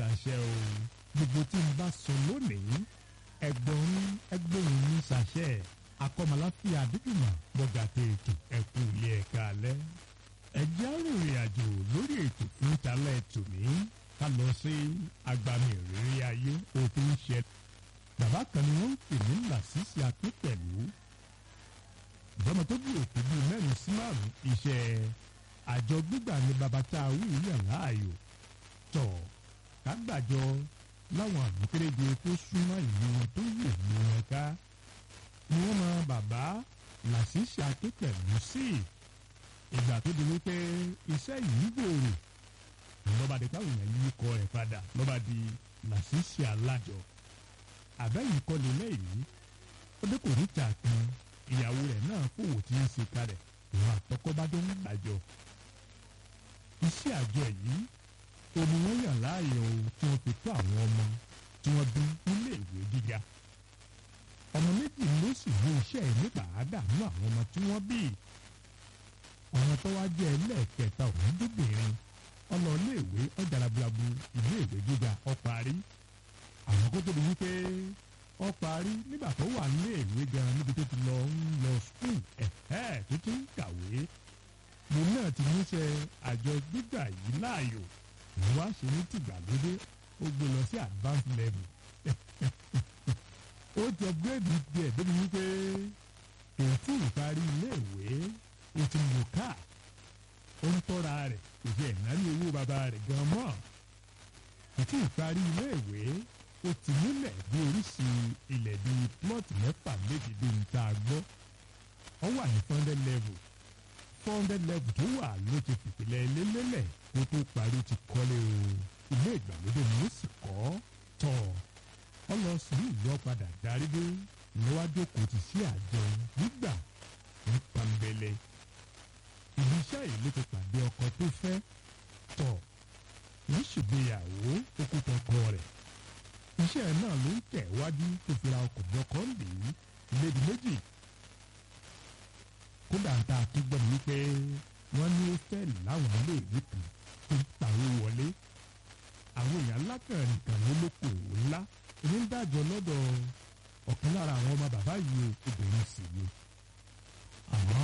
ṣàṣẹ o gbogbo tí n bá sọ lónìí ẹgbọ̀n ẹgbẹ̀rún ní ṣàṣẹ akọ́mọláfíà àdúgbìmọ̀ bọ́gàtẹ̀ ètò ẹ̀kú ilé ẹ̀ka alẹ́ ẹjẹ́ arìnrìn àjò lórí ètò fún talẹ́ tòní ká lọ sí agbami ìrírí ayé òfin ṣẹ bàbá kan ni wọ́n ń pè ní làṣìṣì akínpẹ̀lú ìjọba tó bí òkú bíi mẹ́rin sí márùn-ún iṣẹ́ àjọ gbígbà ní bàbá tá a wí yàn láàyò tọ̀ kágbàjọ láwọn àbúkéréje tó súnmọ́ ìlú wọn tó yè ní wọn ká ni wọ́n mọ bàbá làṣìṣì akínpẹ̀lú sí ìgbà tó di wípé iṣẹ́ yìí gbòòrò lọ́ba di káwọn èèyàn yí kọ rẹ̀ padà lọ́ba di làṣìṣì alájọ àbẹ́yìí kọ́ lélẹ́ yìí ó dé kò níta kan ìyàwó rẹ̀ náà fòwò tí ń ṣe kalẹ̀ ìwà àtọkọ́bádọ́ ń gbàjọ. iṣẹ́ àjọ yìí omi wọn yàn láàyò tí wọ́n fi tó àwọn ọmọ tí wọ́n bí nílé ìwé gíga. ọmọ méjì ló sì ní iṣẹ́ yìí nípa àdánù àwọn ọmọ tí wọ́n bí. ọmọ tó wá jẹ́ ẹlẹ́ẹ̀kẹta òun dúbìnrin ọlọ́ọ̀léèwé ọ̀jàlábùlàbù ilé ìwé gíga ọ̀parí. àwọn kó tó di wípé ọ parí nígbà tó wà nílé ìwé gan níbi tó ti lọ ń lọ skul ẹ̀ẹ́ tó ti ń kàwé mo náà ti níṣẹ́ àjọ gbígbà yìí láàyò mo wá ṣe ní tìgbàlódé ó gbé lọ sí advanced level ó ti upgrade díẹ̀ débi wípé ètí ìparí iléèwé ó ti lò ká ó ń tọ́ra rẹ̀ kò sí ẹ̀nárí owó bàbá rẹ̀ gan mọ́ ètí ìparí iléèwé ó ti múlẹ̀ bí oríṣi ilẹ̀ bíi plọ́ọ̀tì mẹ́fà méjì bí n ta gbọ́ ọ wà ní four hundred level four hundred level tó wà ló ti fìpìlẹ̀ lélẹ́lẹ̀ kó tó parí ti kọ́lé o ilé ìgbàlódé ni ó sì kọ́ tọ̀ ọ lọ sí ìlú ọ̀padà darí dé lọ́wọ́dé kò ti sí àjọ gbígbà ní pàmbẹ́lẹ́ ibi iṣẹ́ yìí ló ti pàdé ọkọ tó fẹ́ tọ̀ wọ́n ṣègbéyàwó ó kó tọkọ rẹ̀ iṣẹ́ náà ló ń tẹ̀ wájú tó fi ra ọkọ̀ bọ́kọ́ lè lédi méjì. kódà tá a tún gbọ́dọ̀ wípé wọ́n ní hòtẹ́ẹ̀lì láwọn iléèwé kan tó ń pawó wọlé. àwọn èèyàn ńlá kan nìkan ló lókòwò ńlá èmi ń dájọ́ lọ́dọ̀ ọ̀kan lára àwọn ọmọ bàbá yìí obìnrin sì ni. àmọ́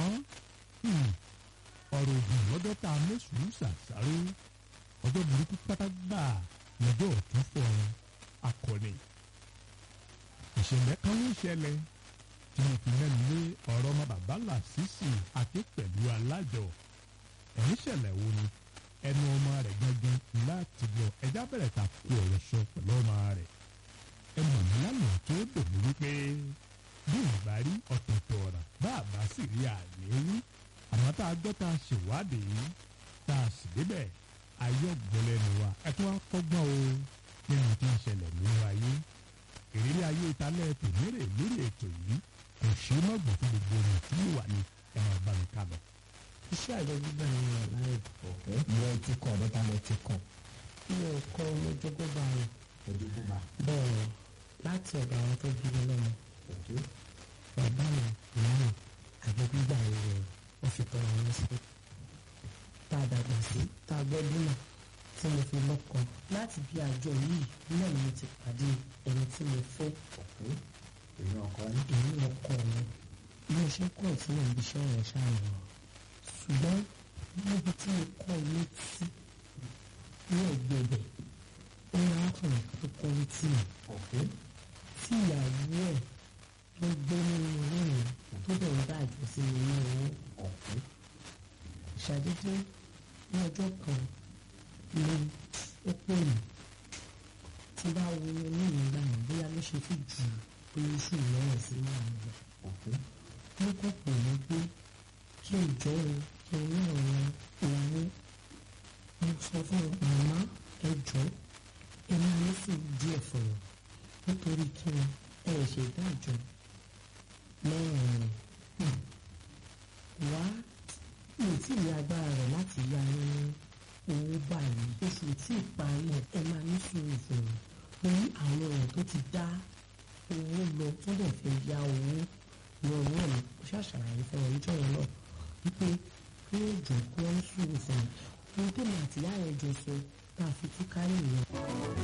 ọ̀rọ̀ ògùn lọ́dọ̀ tá a mẹ́sùn ṣàṣàrò ọjọ́ burúkú pátá gbà lọ́jọ́ ọ̀tún fọ́ ọ akọni ìṣẹ̀lẹ̀ kan ló ṣẹlẹ̀ tí wọ́n fi mẹ́nu lé ọ̀rọ̀ ọmọ bàbá làṣìṣì àti pẹ̀lú alájọ ẹ̀yìn ṣẹlẹ̀ wo ni ẹnu ọmọ rẹ̀ gangan láti lọ ẹja bẹ̀rẹ̀ ta kú ọ̀rọ̀ sọ pẹ̀lú ọmọ rẹ̀ ẹnu mi lánàá tó dùn mí wípé bí ìgbà rí ọ̀tọ̀ọ̀tọ̀ ọ̀rà bá a bá sì rí àlè wí àmọ́ tá a gbọ́ tá a ṣèwádìí tá a sì débẹ̀ ayọ́ gbọ́lẹ́nu wa ẹ tó wá kọ́gbọ́n o nínú tí ń ṣẹlẹ̀ nínú ayé ìrírí ayé ìtàlẹ̀ tòmírè lórí ètò yìí kò ṣe é mọ̀gbọ̀n fún gbogbo ohun tí yóò wà ní ẹ̀rọ ìbánika lọ. iṣẹ́ àjọ gbígbà ni wọ́n láì ọ̀kẹ́ ìwọ ti kọ̀ ọ̀dọ́ta lọ ti kọ̀ mi ò kọ́ lójógbóbá rẹ̀ ojúkúba bẹ́ẹ̀ láti ọ̀dọ̀ àwọn tó bí mi lọ́mọ ọ̀kẹ́ bàbá mi ìyá mi àjọ gbígbà yìí rẹ̀ wọ́n fi tọrọ wọn sí tá a dàgbà sí tá a gbọ́ dúnà tí mo fi lọ́kọ láti bí àjọ yìí náà ni mo ti pàdé ẹni tí mo fẹ́ ọ̀kẹ́ èmi ọkọ ní èyí ọkọ mi bí mo ṣe ń kọ́ tí mo ń bíṣẹ́ rẹ̀ ṣáàyàn ṣùgbọ́n níbi tí mo kọ́ ilé tí ní ẹ̀gbẹ̀gbẹ̀ ó ní arákùnrin kan tó kọ́ létí mi ọ̀kẹ́ tí ìyàwó ẹ̀ tó gbé nínú ilé mi tó bẹ̀ ń dájọ́ sí mi ní owó ọ̀kẹ́ ṣàdédé ní ọjọ́ kan ni ó pè mí tí bá wo inú mi gbà yẹn bóyá ló ṣe fi jù oṣù mẹ́rin sí márùn lọ. ọ̀kẹ́ mo kọ́ pè mí pé kí n jọ o kí n ní ọ̀rọ̀ ìyàwó mo sọ fún màmá ẹ jọ ẹ máa ní sí díẹ̀ fún wọn nítorí kí wọn ẹ ṣe dájọ́ lẹ́yìn rẹ̀ wá mi ò tí ì ní agbára rẹ̀ láti yá ní owó báyìí oṣù tí ì parí ẹ̀ ẹ máa ní sùúrù fún mi torí àwọn èèyàn tó ti dá owó lọ tó dẹ̀ fẹ́ ya owó lọ náà ni ó ṣàṣàlàyé fún ọ níjọ́ yẹn náà wípé kí ó jọ kí wọ́n ń sùúrù fún mi ohun tó ní àtìyá rẹ̀ jọ sọ tá a fi túká nìyẹn.